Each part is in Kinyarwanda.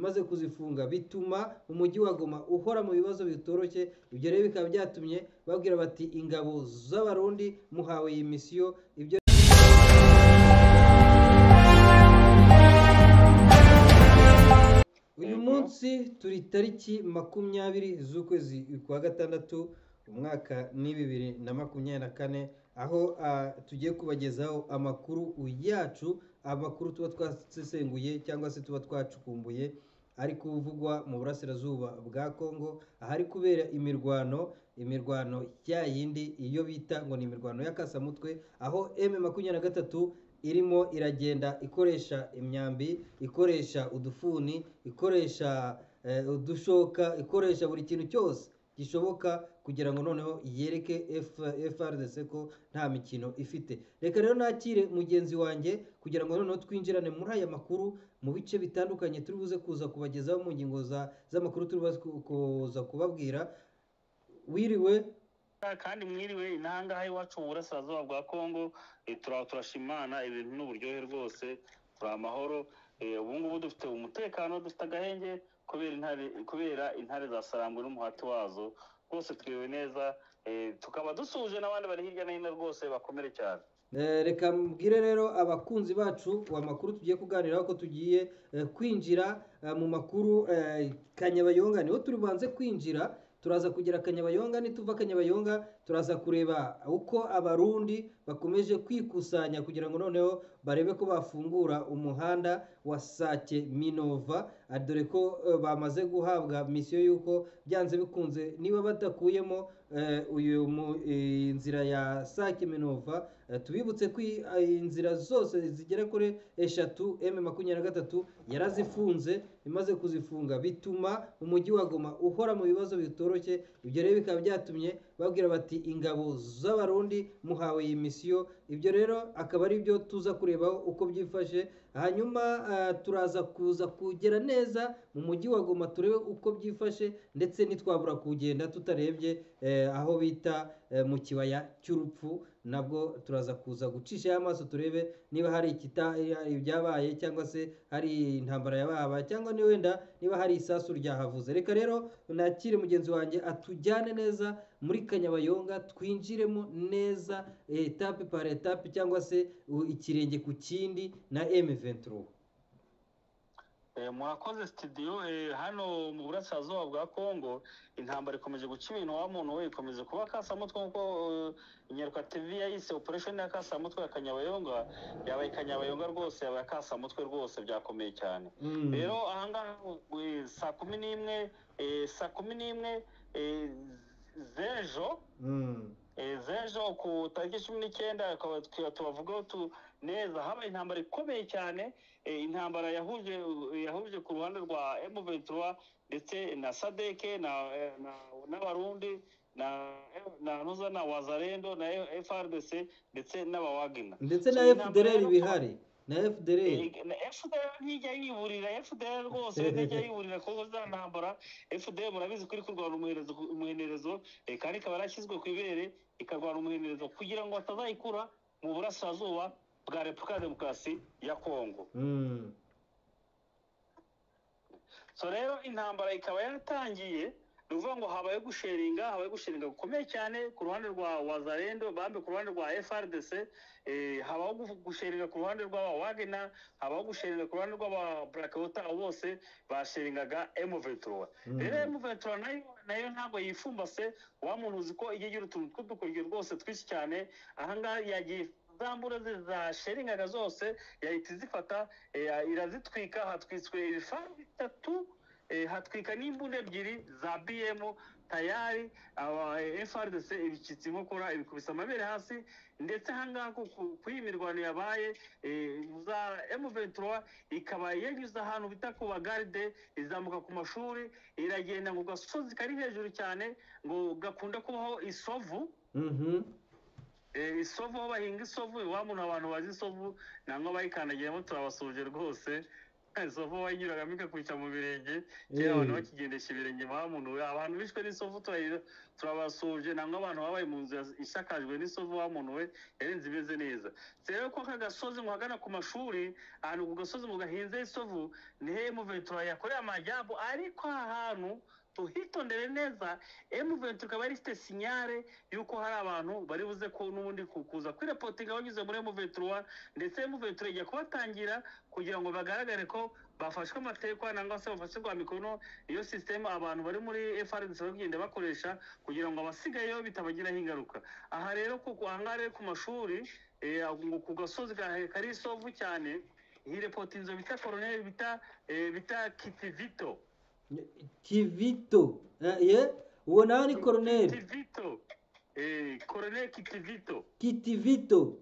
bimaze kuzifunga bituma umujyi wa Goma uhora mu bibazo bitoroshye ibyo rero bikaba byatumye babwira bati ingabo z'abarundi muhawe iyi misiyo ibyo uyu munsi turi tariki makumyabiri z'ukwezi kwa gatandatu umwaka ni bibiri na makumyabiri na kane aho ah, tugiye kubagezaho amakuru yacu amakuru tuba twasesenguye cyangwa se tuba twacukumbuye ari kuvugwa mu burasirazuba bwa kongo ahari kubera imirwano imirwano ya yindi iyo bita ngo ni imirwano y'akasamutwe aho m makumyabiri na gatatu irimo iragenda ikoresha imyambi ikoresha udufuni ikoresha eh, udushoka ikoresha buri kintu cyose gishoboka kugira ngo noneho yereke F- FRDC ko nta mikino ifite reka rero nakire mugenzi wanjye kugira ngo noneho twinjirane muri aya makuru mu bice bitandukanye turi buze kuza kubagezaho mu ngingo za- z'amakuru turi buze ku- kuza kubabwira wiriwe kandi mwiriwe intangahe iwacu mu burasirazuba bwa kongo eh, tura- turashima imana ibintu n'uburyohe rwose turi amahoro eh, ubu ngubu dufite umutekano dufite agahenge kubera intare kubera intare za sarangwe n'umuhati wazo rwose twiriwe neza eh, tukaba dusuhuje n'abandi bari hirya no hino rwose bakomere cyane Eh, reka mbwire rero abakunzi bacu amakuru tugiye kuganiraho ko tugiye eh, kwinjira eh, mu makuru eh, kanyabayonga niho turi bubanze kwinjira turaza kugira kanyabayonga nituva kanyabayonga turaza kureba uko abarundi bakomeje kwikusanya kugira ngo noneho barebe ko bafungura umuhanda wa sake minova Ah, dore ko eh, bamaze guhabwa misiyo y'uko byanze bikunze niba badakuyemo eh, uyu mu- eh, inzira ya sake minova Eh, tubibutse ko iyi- eh, inzira zose zigera kuri eshatu m makumyabiri na gatatu yarazifunze imaze kuzifunga bituma umujyi wa goma uhora mu bibazo bitoroshye ibyo rero bikaba byatumye babwira bati ingabo z'abarundi muhawe iyi misiyo ibyo rero akaba ari byo tuza kurebaho uko byifashe hanyuma eh, turaza kuza kugera neza mu mujyi wa goma turebe uko byifashe ndetse ntitwabura kugenda tutarebye eh, aho bita eh, mu kibaya cy'urupfu nabwo turaza kuza gucisha amaso turebe niba hari ikita ibyabaye cyangwa se hari intambara yabahabaye cyangwa ni wenda niba hari isasu ryahavuze reka rero nakire mugenzi wanjye atujyane neza muri kanyabayonga twinjiremo neza eh, etape par etape cyangwa se u- ikirenge ku kindi na M23 Eh, murakoze studio eh, hano mu burasirazuba bwa Kongo intambara ikomeje guca ibintu wa muntu we ikomeje kuba kasamutwe kuko eh, Nyaruka TV yayise operation ya kasamutwe ya Kanyabayonga yabaye Kanyabayonga rwose yabaye kasamutwe rwose byakomeye cyane Mm. rero ahangaha eh, saa kumi n'imwe eh, saa kumi n'imwe eh, z'ejo Mm. Eh, z'ejo ku tariki cumi n'icyenda akaba twa- tubavugaho tu neza habaye intambara ikomeye cyane eh, intambara yahuje yahuje ku ruhande rwa M23 ndetse na Sadeke na eh, na- n'abarundi na na Nuza na Wazarendo na FRDC ndetse n'abawagina ndetse na So, iyi ntambara FDLR rero- bihari na FDLR Eh, na FDL ntijya yiburira FDL rwose ntijya yiburira kuko za ntambara FDL murabizi ko iri kurwana umuherezo umuhenerezo eh, kandi ikaba yarashyizwe ku ibere ikarwana umuhenerezo kugira ngo batazayikura mu burasirazuba bwa repubulika ya demokarasi ya kongo Mm. so rero intambara ikaba yaratangiye ni ukuvuga ngo habaye gusheringa habaye gusheringa gukomeye cyane ku ruhande rwa wazarendo bambe ku ruhande rwa frdc eh, habaho gu- gusheringa ku ruhande rw'aba wagena habaho gusheringa ku ruhande rw'aba blackwota bose basheringaga m23 Mm. rero M23 nayo nayo ntabwo yifumbase wa muntu uzi ko igiye igira utuntu tw'udukoryo rwose twinshi cyane ahangaha yagiye za mbura ze za sheringaga zose yahita izifata eh, ya- irazitwika hatwitswe ibifaru bitatu eh, hatwika n'imbunda ebyiri za bm tayari aba frdc ibicitse inkokora ibikubise amabere hasi ndetse ahangaha ku- ku- kuri iyi mirwano yabaye eh, za m23 ikaba yanyuze ahantu bita ku bagaride izamuka ku mashuri iragenda ngo gasozi kari hejuru cyane ngo gakunda kubaho isovu Mhm. Eh, isovu aho bahinga isovu iwa muntu abantu bazi isovu nangwa bayikandagiramo turabasuje rwose isovu wayinyuragamo ikakwica mu birenge Eh. kera abantu bakigendesha ibirenge bamunuwe abantu bishwe n'isovu turayi- turabasuhuje nangwa abantu babaye mu nzu yas- ishakajwe n'isovu bamunuwe yari inzu imeze neza Se rero ko aka gasozi muhagana ku mashuri ahantu ku gasozi mugahinze isovu nihe emuventura yakoreye amajyambu ariko aha hantu tuhitondere neza emuventura ikaba ifite sinyare y'uko hari abantu bari buze ko n'ubundi ku- kuza kwirepotinga banyuze muri emuventura ndetse emuventura ijya kubatangira kugira ngo bagaragare ko bafashwe amatekwa nangwa se bafashe kwa mikono iyo sisitemu abantu bari muri FRDC bari kugenda bakoresha kugira ngo abasigayeyo bitabagiraho ingaruka aha rero kuko aha ngaha rero ku mashuri eh, ngo ku gasozi gahe- kari isovu cyane iyi repoti inzu bita koroneri bita eh, bita kitivito kivito Eh, ye uwo nawe ni koroneri kitivito eh, koroneri kitivito kitivito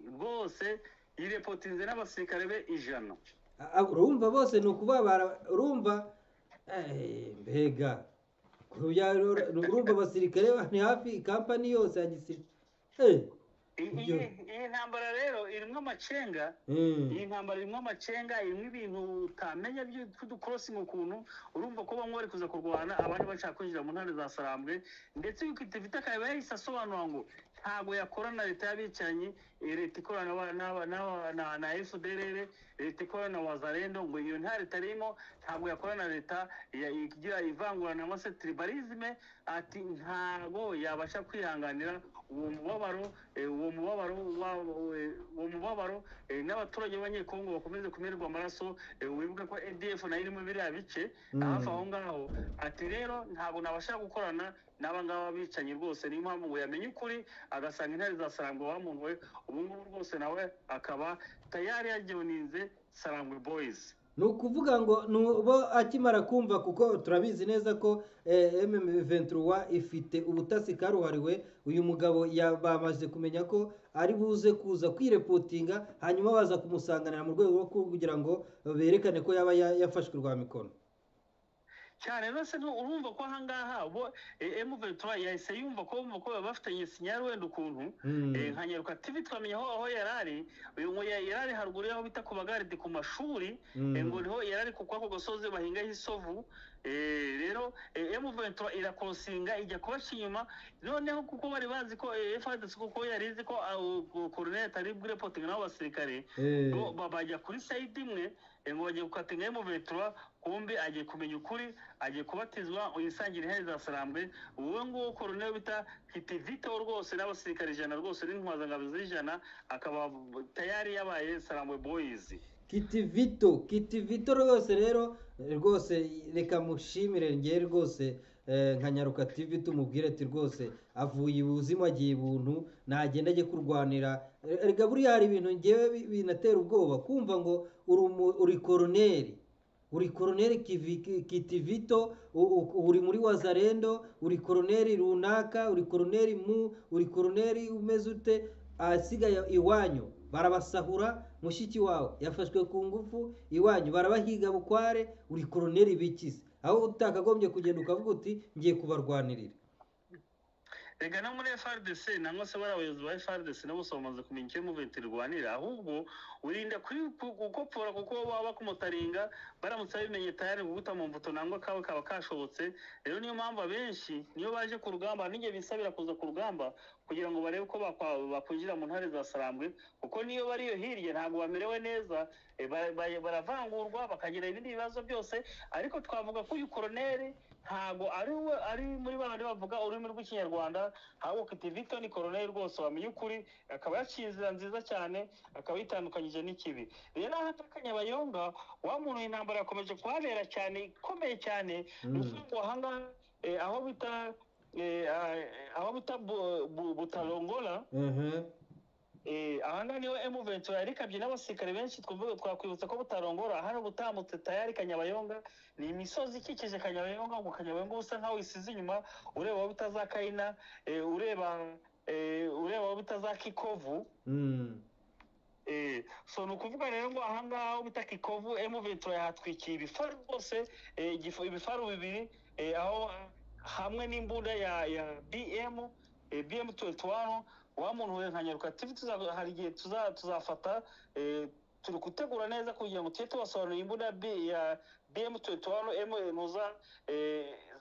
rwose iyi repoti inzu n'abasirikare be ijana A- a- urumva bose ni ukubabara urumva Eh, mbega Kuya- urumva abasirikare ni hafi ikampani yose ya gisirikare I- iyi Ibyo- iyi ntambara rero irimo amacenga iyi ntambara irimo amacenga irimo ibintu utamenya by'udukorosingi ukuntu urumva ko bamwe bari kuza kurwana abandi bashaka kwinjira mu ntara za sarambwe ndetse kitivita akaba yahise asobanura ngo ntabwo yakora na leta y'abicanyi eh, leta ikorana n'aba- n'aba- n'aba- na na fdrr leta ikorana na wazarendo ngo iyo nta leta irimo ntabwo yakorana na leta ya- igira ivangura nangwa se tribalisme ati ntabwo yabasha kwihanganira uwo mubabaro eh, uwo mubabaro wa- eh, uwo mubabaro eh, n'abaturage b'abanyekongo bakomeze kumererwa amaraso eh, wibuke ko adf nayo irimo biriya bice hafi aho ngaho ati rero ntabwo nabasha gukorana n'abangaba bicanyi rwose niyo mpamvu ngo yamenye ukuri agasanga intare za sarangwe bamunuwe ubu ngubu rwose nawe akaba tayari yajoninze sarangwe boys ni ukuvuga ngo ni bo akimara kumva kuko turabizi neza ko eh, MM ventura ifite ubutasi karuhariwe uyu mugabo ya- bamaze kumenya ko ari buze kuza kwirepotinga hanyuma baza kumusanganira mu rwego rwo kugira ngo berekane ko yaba ya- yafashwe rwa mikono cyane rwose ni urumva ko ahangaha bo emuventura yahise yumva ko bumva ko baba bafitanye sinyari wenda ukuntu Mm. Eh, nka nyaruka tv twamenya aho aho yari ari uyu ngo ya- yari ari haruguru y'aho bita ku bagaride ku mashuri Mm. eh, ngo niho yari ari ku kwako gasozi bahingaho isovu Eh, rero emuventura irakorosinga ijya kubaca inyuma noneho kuko bari bazi ko fadc kuko yari izi ko koroneri atari bwirepotinga n'abo basirikare Eh, bo ba- bajya kuri sayidi imwe eh, ngo bagiye gukatinga y'umuvetura kumbe agiye kumenya ukuri agiye kubatizwa yisangira intare za sarambwe wowe nguwo koroneri bita hitivito rwose n'abasirikare ijana rwose n'intwazangabo z'ijana akaba tayari yabaye sarambwe boyizi kitivito kitivito rwose rero rwose reka mushimire ngewe rwose eh, nka nyaruka tv tumubwire ati rwose avuye ubuzima agiye ibuntu nagenda ajye kurwanira Eh, erega buriya hari ibintu ngewe bi- binatera ubwoba kumva ngo uri umu- uri koroneri uri koroneri kivi- ki- kitivito u- u- uri muri wazarendo uri koroneri runaka uri koroneri mu uri koroneri umeze ute ahasigaye iwanyu barabasahura mushiki wawe yafashwe ku ngufu iwanyu barabahiga bukware uri koroneri bikize aho utakagombye kugenda ukavuga uti ngiye kubarwanirira rega no muri frdc nangwa se bari abayobozi ba frdc na bose bamaze kumenya icyo muveti irwanira ahubwo urinda kuri ku- gukopfora kuko baba bakumutaringa baramutse babimenye tayari guhuta mu mbuto nangwa kawe kaba kashobotse rero niyo mpamvu abenshi niyo baje ku rugamba n'igihe bisabira kuza ku rugamba kugira ngo barebe uko bakwa- bakwinjira mu ntare za sarambwe kuko niyo bari iyo hirya ntabwo bamerewe neza eh, ba- ba- baravangurwa bakagira ibindi bibazo byose ariko twavuga ko uyu koroneri ntabwo ari we ari muri babandi bavuga ururimi rw'ikinyarwanda ahubwo kitivito ni koroneri rwose wamenye ukuri akaba yaciye inzira nziza cyane akaba yitandukanyije n'ikibi rero aha ataka nyabayonga wa muntu intambara yakomeje kuhabera cyane ikomeye cyane Mm. ngo ahangaha eh, aho bita eh, ah, aho bita Bu- Bu- butalongola Ehe. Eh, aha ngaha niho emu ventura yarikabye n'abasirikare benshi twumva- twakwibutsa ko butarongora hano butambutse tayari kanyabayonga ni imisozi ikikije kanyabayonga ngo kanyabayonga usa nkaho isize inyuma ureba aho bita za kayina eh, ureba eh, ureba aho bita za kikovu Mm. Eh, so ni ukuvuga rero ngo aha ngaha aho bita kikovu emu ventura yahatwikiye ibifaru rwose eh, igifu- ibifaru bibiri eh, aho ah, hamwe n'imbunda ya ya bm eh, bm 21 wa muntu we nka nyaruka tv tuza- hari igihe tuza- tuzafata eh, turi gutegura neza kugira ngo tujye tubasobanurira imbunda B- ya bm tuwano m muza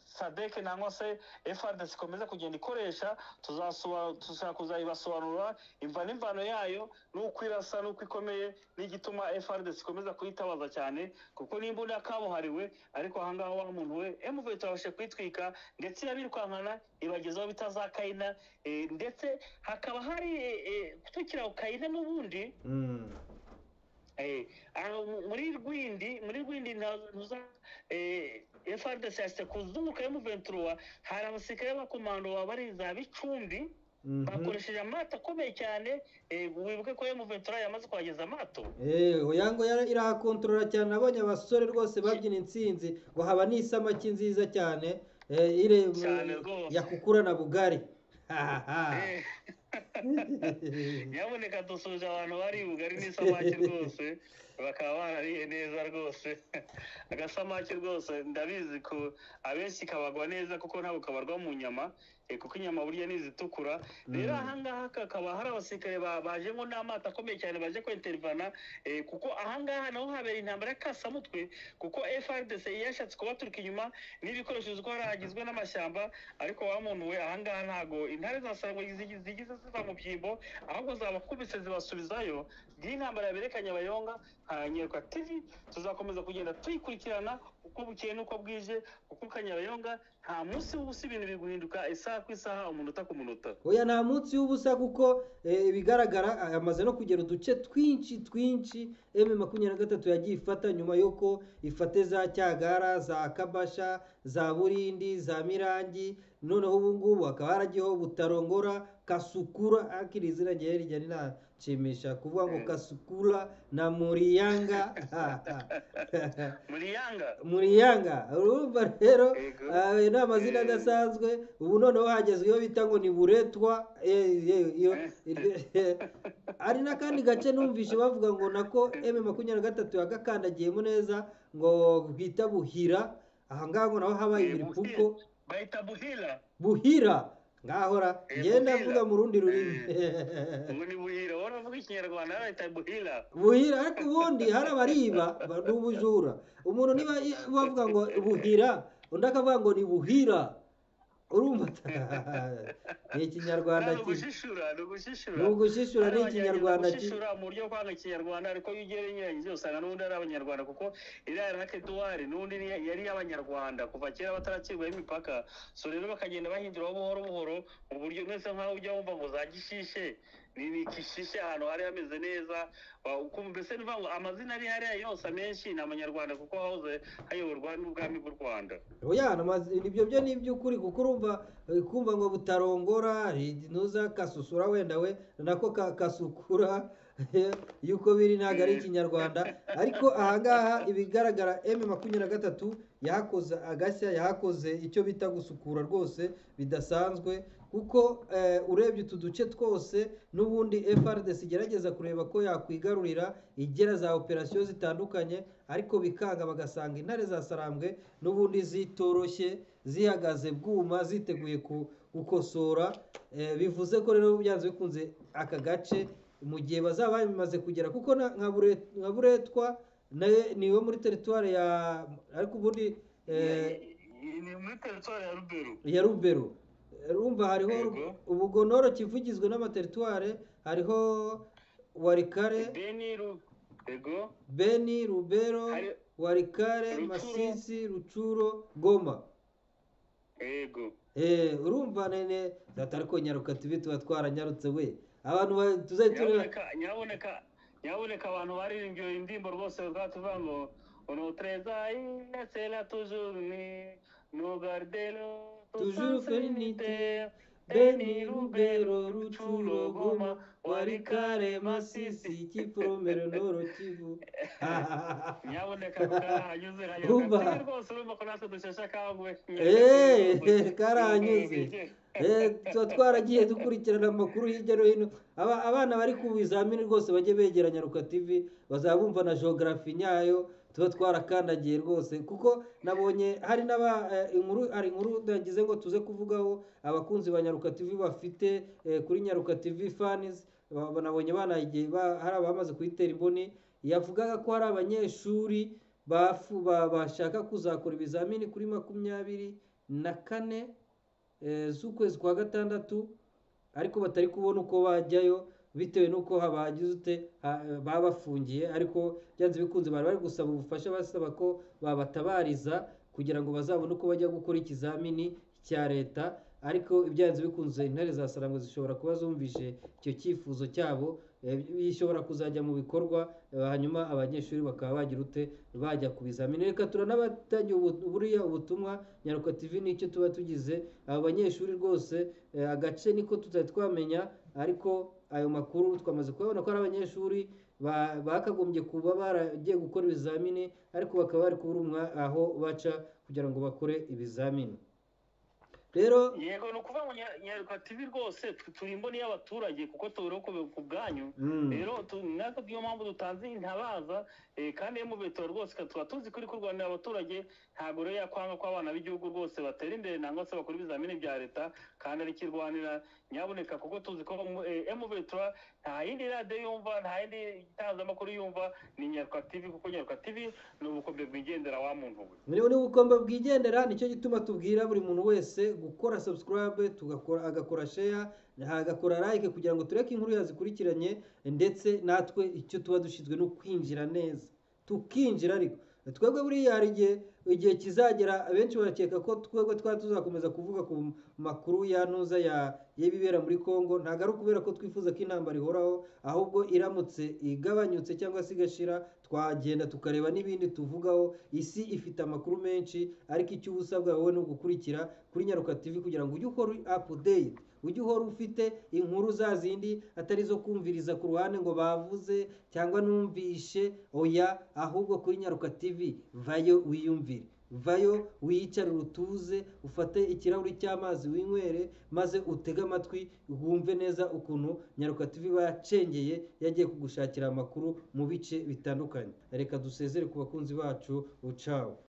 sadeke nangwa se frdc ikomeza kugenda ikoresha tuzasoba- tuzashaka kuzayibasobanurira imva n'imvano yayo n'uko irasa n'uko ikomeye n'igituma frdc ikomeza kuyitabaza cyane kuko ni imbunda kabuhariwe ariko ahangaha wa muntu we mv turabashe kuyitwika ndetse irabirukankana ibagezaho bitazakayina eh, ndetse hakaba hari eh, eh, kutukira ku kayina n'ubundi Mm. Eh, aho muri rwindi muri rwindi ntuza frdc yasite kuzunguka m23 hari abasirikare b'abakomando baba bari za bicumbi Mhm. bakoresheje amato akomeye cyane eh, wibuke ko m23 yamaze kuhageza amato Eh, oya ngo yara- irahakontorora cyane nabonye abasore rwose babyina intsinzi ngo haba n'isamaki nziza cyane eh, ire Cyane rwose. yakukurana bugari Hahaha. Eh, nyamuneka dusuhuje abantu bari bugari n'isamaki rwose bakaba barariye neza rwose agasamaki rwose ndabizi ko abenshi kabagwa neza kuko ntabwo kabarwa mu nyama eh, kuko inyama burya n'izitukura rero Mm. ahangaha kakaba hari abasirikare ba- baje ngo n'amato akomeye cyane baje kwinterivana eh, kuko ahangaha naho habera intambara y'akasamutwe kuko frdc yashatse kubaturuka inyuma n'ibikoresho uzi ko harahagizwe n'amashyamba ariko wa muntu we ahangaha ntago intare zasarangwa zigi- zigize ziva mu byimbo ahubwo zabakubise zibasubizayo y'intambara yaberekanye abayonga nkanyerwa tv tuzakomeza kugenda tuyikurikirana uko bukeye n'uko bwije kuko kanyabayonga nta munsi w'ubusa ibintu biri guhinduka isaha ku isaha umunota ku munota oya nta munsi w'ubusa kuko eh, ibigaragara ah, yamaze no kugera uduce twinshi twinshi m makumyabiri na gatatu yagiye ifata nyuma y'uko ifate za cyagara za kabasha za burindi za mirangi noneho ubu ngubu hakaba haragiyeho butarongora kasukura akiri izina ryari ryari nanshimisha kuvuga ngo Mm. kasukura na muriyanga Ha, ha. muri yanga muriyanga urumva rero Yego. ah, ni amazina Eh. adasanzwe ubu noneho hagezweho bita ngo ni buretwa eh, eh, iyo eh, hari n'akandi gace numvise bavuga ngo nako m makumyabiri na gatatu yagakandagiyemo neza ngo bwita buhira aha ngaha ngo naho habaye Eh, ibiripfuko bahita buhira buhira ngahora Eh, ngenda Buhira. avuga mu rundi rurimi ngo ni buhira wari uvuga ikinyarwanda yari bahita buhira buhira ariko ubundi hari abariba ba- ni ubujura umuntu niba i- bavuga ngo buhira undi akavuga ngo ni buhira urumva ni ikinyarwanda ni kibi ugushishura ni ugushishura ni ugushishura ni ikinyarwanda kibi gushishura mu buryo bwo kwanga ikinyarwanda ariko iyo ugiye unyuranyije usanga n'ubundi ari abanyarwanda kuko iriya rake duwari n'ubundi ni- yari iy'abanyarwanda kuva kera batarakirwaho imipaka so rero bakagenda bahinduraho buhoro buhoro mu buryo mwese nk'aho ujya wumva ngo za gishishe ni ni kishishe ahantu hari hameze neza wa- ukumva mbese ni ukuvuga ngo amazina ari hariya yose amenshi ni amanyarwanda kuko hahoze hayoborwa n'ubwami bw'u rwanda oya ni amazi- ibyo byo ni iby'ukuri kuko urumva eh, kumva ngo butarongora eh, ntuza kasusura wenda we nako ka- kasukura eh, yuko biri ntabwo ari ikinyarwanda ariko ahangaha ibigaragara m makumyabiri na gatatu yahakoze agashya yahakoze icyo bita gusukura rwose bidasanzwe kuko eh, urebye utu duce twose n'ubundi frdc igerageza kureba ko yakwigarurira igera za operasiyo zitandukanye ariko bikanga bagasanga intare zasarambwe n'ubundi zitoroshye zihagaze bwuma ziteguye ku- gukosora eh, bivuze ko rero byanze bikunze aka gace mu gihe bazaba bimaze kugera kuko na- nka Bure- nka buretwa nayo niwe muri teritwari ya ariko ubundi eh, ni muri teritwari ya ruberu ya rubero rumva hariho Yego. ubugonoro kivugizwe n'amateritware hariho warikare beni ru ego beni rubero Hari- warikare Rucuro. masisi rucuro goma ego Eh, urumva nene data ariko nyaruka tubi tuba twaranyarutse we abantu ba- tuzajya tureba nyaboneka nyaboneka nyaboneka abantu baririmbye iyo indirimbo rwose bakaba tuvuga ngo ono treza inasera tujuru ni nugardelo Toujours félinité, Beni Rubero Rucuro Goma Warikare Masisi Kipromero Noro Kivu nyaboneka karahanyuze Urumva? hanyuze rwose urumva ko natwe dusheshe akanguhe Eh, karahanyuze. Eh, tuba twaragiye dukurikirana amakuru hirya no hino Aba- abana bari ku bizamini rwose bajye begera nyaruka tv bazaba bumva na geography nyayo tuba twarakandagiye rwose kuko nabonye hari n'aba eh, inkuru hari inkuru nagize ngo tuze kuvugaho abakunzi ba nyaruka tv bafite eh, kuri nyaruka tv fans ba- ba- nabonye banagiye ba- hari abamaze kuyitera imboni yavugaga ko hari abanyeshuri bafu- ba- bashaka kuzakora ibizamini kuri makumyabiri na kane eh, z'ukwezi kwa gatandatu ariko batari kubona uko bajyayo bitewe n'uko habagize ute ha- babafungiye ariko byanze bikunze bari bari gusaba ubufasha basaba ko babatabariza kugira ngo bazabone uko bajya gukora ikizamini cya leta ariko ibyanze bikunze intare za sarangwa zishobora kuba zumvise icyo cyifuzo cyabo eh, bishobora kuzajya mu bikorwa eh, hanyuma abanyeshuri bakaba bagira ute bajya ku bizamini reka turanabatangiye ubu- buriya ubutumwa nyaruka tv nicyo tuba tugize aba banyeshuri rwose eh, agace niko tutari twamenya ariko ayo makuru twamaze kubabona ko ari abanyeshuri ba- bakagombye kuba baragiye gukora ibizamini ariko bakaba bari kuburumwa aho baca kugira ngo bakore ibizamini rero yego ni ukuvuga ngo Nya- nyaruka tv rwose twe turi imboni y'abaturage kuko tubura ko ku bwanyu mm, rero tu- natwe niyo mpamvu dutanze intabaza eh, kandi y'umubeto rwose ka- tuba tuzi ko uri kurwanira abaturage ntabwo rero yakwanga ko abana b'igihugu rwose batera imbere nangwa se bakora ibizamini bya leta kandi arikirwanira nyabuneka kuko tuzi ko emubetura nta yindi radiyo yumva nta yindi itangazamakuru yumva ni nyaruka tv kuko nyaruka tv ni ubukombe bwigendera wa muntu we ubu ni ubukombe bwigendera nicyo gituma tubwira buri muntu wese gukora subscribe tugakora agakora share agakora like kugira ngo tureke inkuru yazikurikiranye ndetse natwe icyo tuba dushinzwe ni ukwinjira neza tukinjira ariko twebwe buriya hari igihe igihe kizagera benshi barakeka ko twebwe twaba tuzakomeza kuvuga ku makuru yanuza ya- y'ibibera muri congo ntabwo ari ukubera ko twifuza ko intambara ihoraho ahubwo iramutse igabanyutse cyangwa se igashira twagenda tukareba n'ibindi tuvugaho isi ifite amakuru menshi ariko icyo uba usabwa wowe ni ugukurikira kuri nyaruka tv kugira ngo ujye uhora apudeyiti ujye uhora ufite inkuru za zindi atari izo kumviriza ku ruhande ngo bavuze cyangwa numvishe oya ahubwo kuri nyaruka tv vayo wiyumvire vayo wiyicare utuze ufate ikirahuri cy'amazi winywere maze utege amatwi wumve neza ukuntu nyaruka tv iba yacengeye yagiye kugushakira amakuru mu bice bitandukanye reka dusezere ku bakunzi bacu ucawe